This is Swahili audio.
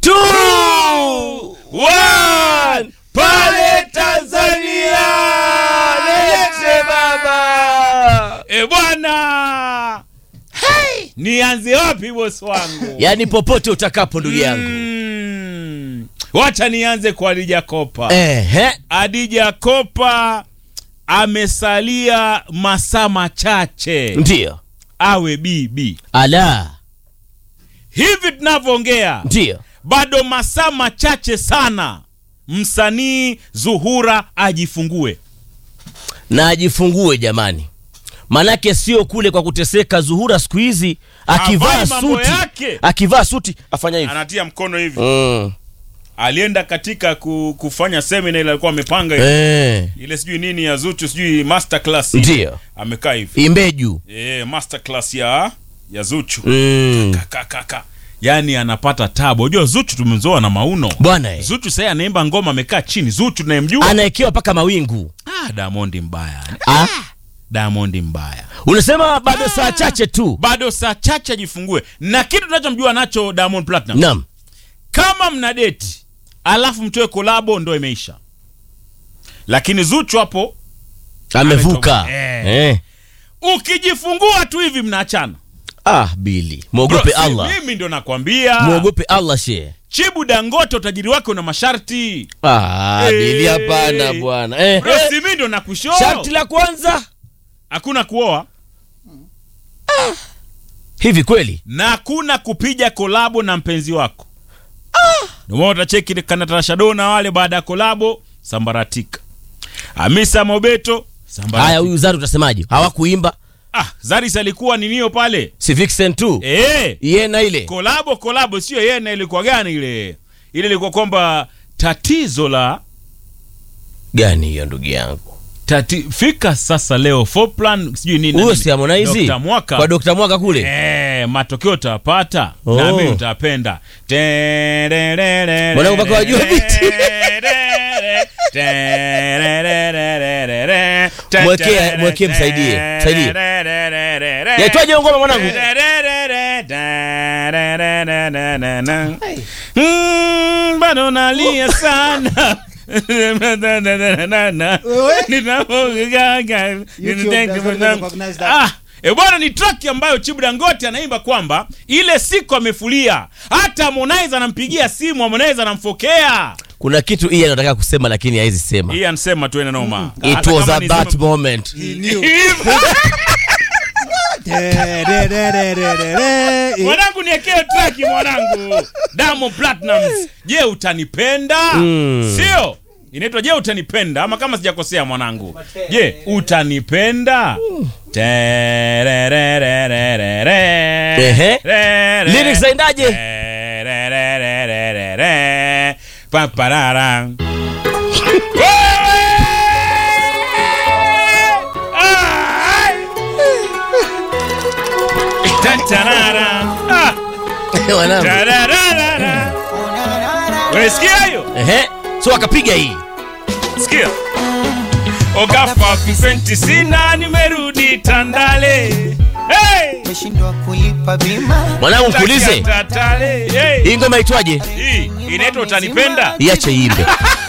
two, one. Pale Tanzania, lete baba. E bwana, hey! nianze wapi bosi wangu? Yaani popote utakapo ndugu yangu. Mm. Wacha nianze kwa Adija Kopa. Ehe. Adija Kopa amesalia masaa machache Ndio. awe bibi. Ala. Hivi tunavyoongea, Ndio. bado masaa machache sana msanii Zuhura ajifungue. Na ajifungue jamani. Manake sio kule kwa kuteseka Zuhura siku hizi akivaa Havai mambo suti. yake. Akivaa suti afanya hivi. Anatia mkono hivi. Mm. Alienda katika ku, kufanya semina ile alikuwa amepanga ile, Eh. ile sijui nini ya Zuchu sijui master class. Ndio. Amekaa hivi. Imbeju. Eh, master class ya ya Zuchu. Mm. Kaka kaka. Yaani anapata tabu. Unajua Zuchu tumemzoa na mauno. Bwana eh. Zuchu sasa anaimba ngoma amekaa chini. Zuchu tunayemjua. Anaekewa paka mawingu. Ah, Diamond mbaya. Ah. Diamond mbaya. Unasema bado saa chache tu. Bado saa chache ajifungue. Na kitu tunachomjua nacho Diamond Platinum. Naam. Kama mna deti alafu mtoe kolabo ndo imeisha. Lakini Zuchu hapo Amevuka. Ametoka. Eh. Eh. ukijifungua tu hivi mnaachana. Ah, Bili. Muogope Bro, si Allah. Mimi ndo nakwambia. Muogope Allah she. Chibu Dangote utajiri wake una masharti. Ah, Eh. Bili hapana bwana. Eh. Bro, eh. si mimi ndo nakushow. Sharti la kwanza. Hakuna kuoa Hivi kweli? na hakuna kupiga kolabo na mpenzi wako. Ndio maana utacheki Kanatarashado na wale baada ya kolabo sambaratika. Hamisa Mobeto sambaratika. Haya, huyu Zari utasemaje? Hawakuimba? Ah, Zaris alikuwa ni nio pale. Si Vixen tu. Eh, Yeye na ile. kolabo kolabo sio yeye na ilikuwa gani ile? Ile ilikuwa kwamba tatizo la Gani hiyo ndugu yangu? tati, fika sasa leo for plan sijui nini. Huyo nini. si Harmonize? Dr. Mwaka. Kwa Dr. Mwaka kule. Eh, matokeo utapata Oh. na mimi utapenda. Mwanangu mpaka wajua biti. Mwekee- mwekee msaidie, msaidie. Yaitwaje hiyo ngoma mwanangu? Mm, bado nalia sana Ah, e bwana ni track ambayo Chibu Dangote anaimba kwamba ile siku amefulia, hata Harmonize anampigia simu, Harmonize anamfokea. Kuna kitu hii anataka kusema lakini haizi sema. Hii anasema tu ene noma. It Hata was kama at ni that sema- moment. Mwanangu niekee track mwanangu. Diamond Platnumz. Je, utanipenda? Mm. Sio? Inaitwa Je, utanipenda ama kama sijakosea mwanangu. Je, utanipenda? Terererererere. Ehe. Rere. Lyrics zaendaje? Terererererere. Paparara. Wewe! Ai! Tatarara. Ah! Mwanangu. Tarararara. Unasikia hiyo? Ehe. So akapiga hii. Sikia. Ogafa Vicenti sina nimerudi Tandale. Hey! Umeshindwa kulipa bima Mwanangu nikuulize. Tatale. Hey! Hii ngoma itwaje? Hii inaitwa utanipenda? Iache iimbe.